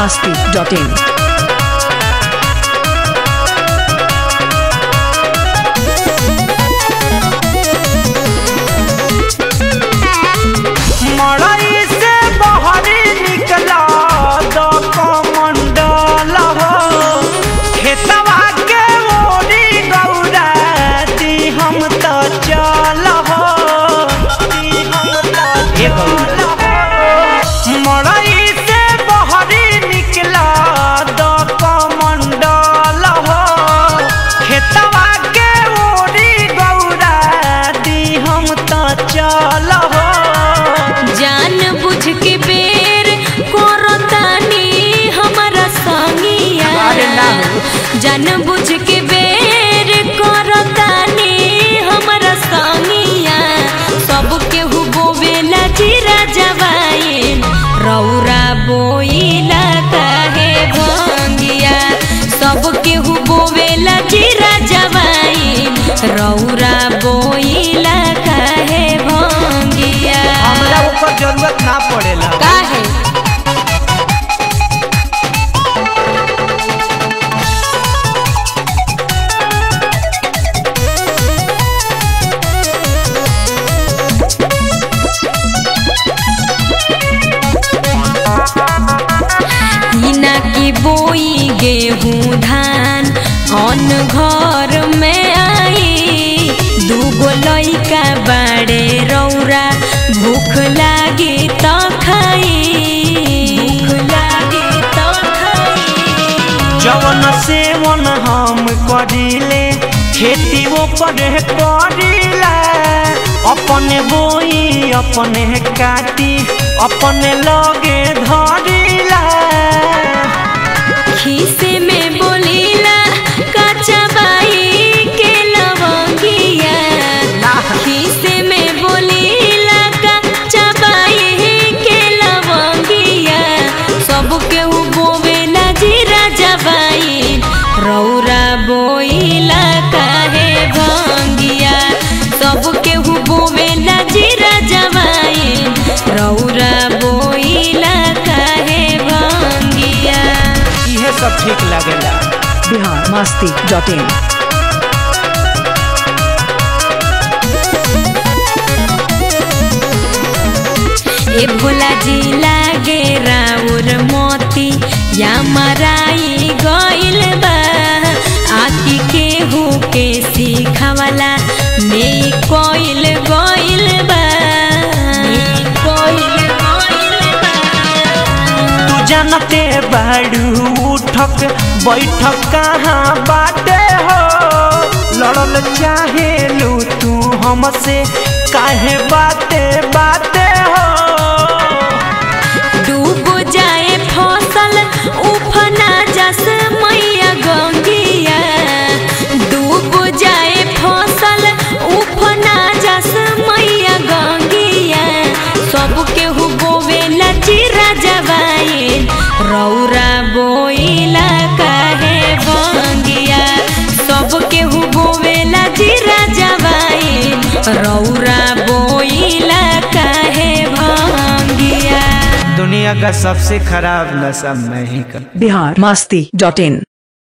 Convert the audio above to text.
masti.in. मड़ई से बहरी निकला दो कमंडल हो खेतवा के ओरी गौरा दी हम तो चल हो दी हम तो चल हो मड़ई से बहरी निकला दो कमंडल हो खेतवा के ओरी गौरा दी हम तो चल हो जान बुझ के बेर करतानी हमारा संगिया अरे ना हो। जान बुझ के बेर करतानी हमारा संगिया सब केहू बोवेला जीरा जवाइन रौरा बोइला काहे भंगिया सब केहू बोवेला जीरा जवाइन रौरा बोइला काहे भंगिया हमरा ऊपर जरूरत ना पड़ेला काहे हिना की बोई गेहूँ धान अन घर में आई दूगो लइका बाड़े रौरा भूख लागी त खाई भूख लागी त खाई जवन सेवन हम करिले खेती वो पर करिला अपने बोई अपने काटी अपने लगे धरिला खीसे में बोलीला कच्चा बाई के लवंगिया खीसे में बोलीला कच्चा बाई के लवंगिया सब केहू बोवेला जीरा जबाई रौरा बोइला काहे भंगिया सब केहू बोवेला जीरा जबाई रौरा बोइला काहे भंगिया इहे सब ठीक लागेला Bihar masti.in. ए भोला जी लागे राउर मोती या मराई गइल बा आकी के हो के सिखावला में कोइल गइल बा में कोइल गइल बा तू जानते बाड़ू उठक बैठक कहाँ बाटे हो लड़ल चाहे लू तू हमसे काहे बाते बाते हो डूब जाए फसल उफना जस मैया गंगिया डूब जाए फसल उफना जस मैया गंगिया सब केहू बोवेला चिरा जवाइन रौरा बोइला काहे भंगिया सब केहू बोवेला चिरा जवाइन रौरा बोइला काहे भंगिया दुनिया का सबसे खराब नशा मैं ही कर Bihar masti.in.